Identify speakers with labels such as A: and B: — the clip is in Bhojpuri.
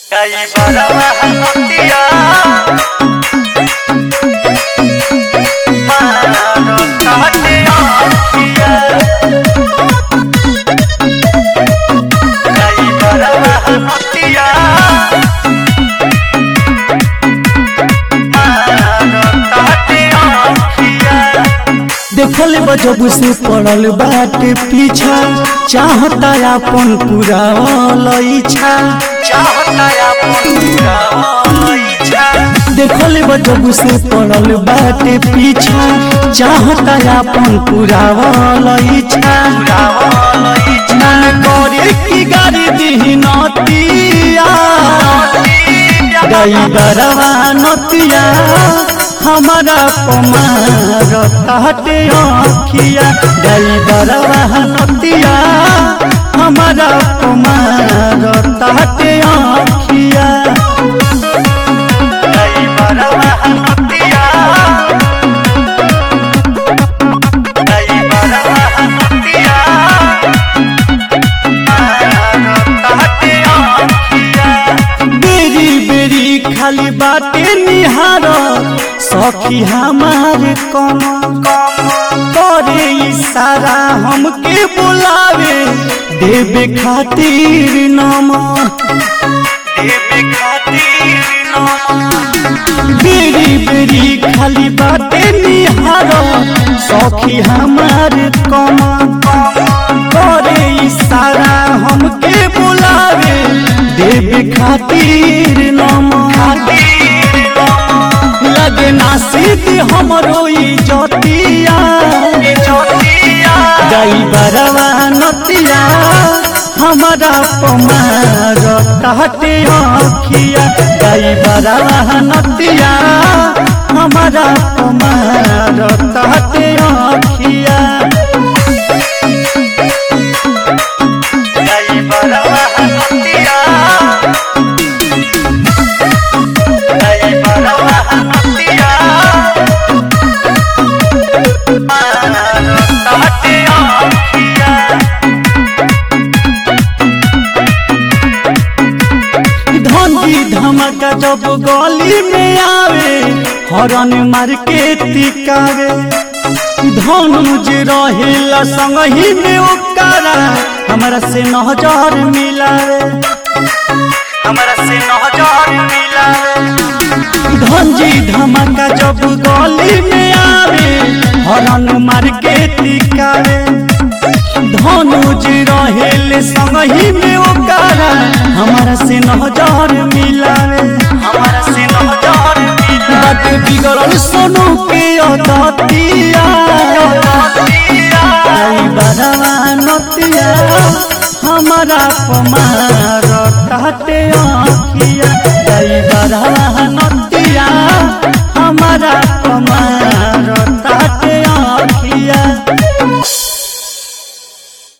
A: Caí para abajo, tía. Mano, tate, tía. Caí para abajo, tía. Mano, tate, tía.
B: देखल बजब से पड़ल बाटे पीछा चाहता अपन पूरा इच्छा
A: चाहता अपन पूरा इच्छा
B: देखल बजब से पड़ल बाटे पीछा चाहता अपन पूरा इच्छा मन करे की गाड़ी दी नतिया गई बरवा नतिया हमारा पमार ताटे अखिया गई बरवा नतिया हमारा पमार ताटे अखिया
A: Caí para abajo, tía. Caí para abajo, tía. Mano, tate, tía.
B: बेरी बेरी खाली बाटे निहार सखी हमार कम करे इशारा हमके बुलावे देवे खातिर नम
A: देवे खातिर नमः
B: बेरी बेरी खाली बाटे निहार सखी हमार कम करे इशारा हमके बुलावे देवे खातिर नम लगे नासिद हमरो इजतिया गई बरवा नतिया हमारा पमार ताटे अखिया गई बरवा नतिया हमारा पमार ताटे अखिया
A: Caí para abajo, tía. Caí para abajo, tía. Mano, tate, tía.
B: धंधी धमका जब गली में आवे हरन मार के तिकावे धनुज रहेला संगही में ओकरा हमरा से नजर मिलावे
A: हमरा से नजर मिला
B: धंजी धमका जब गली में आवे हरन मार के तिकावे धनुज रहेले संगही में ओकरा हमरा से नजर मिलावे
A: हमरा से नजर मिला
B: बात बिगड़ल सोनू के अदतिया आई बरवा नतिया हमारा पमार ताटे आखिया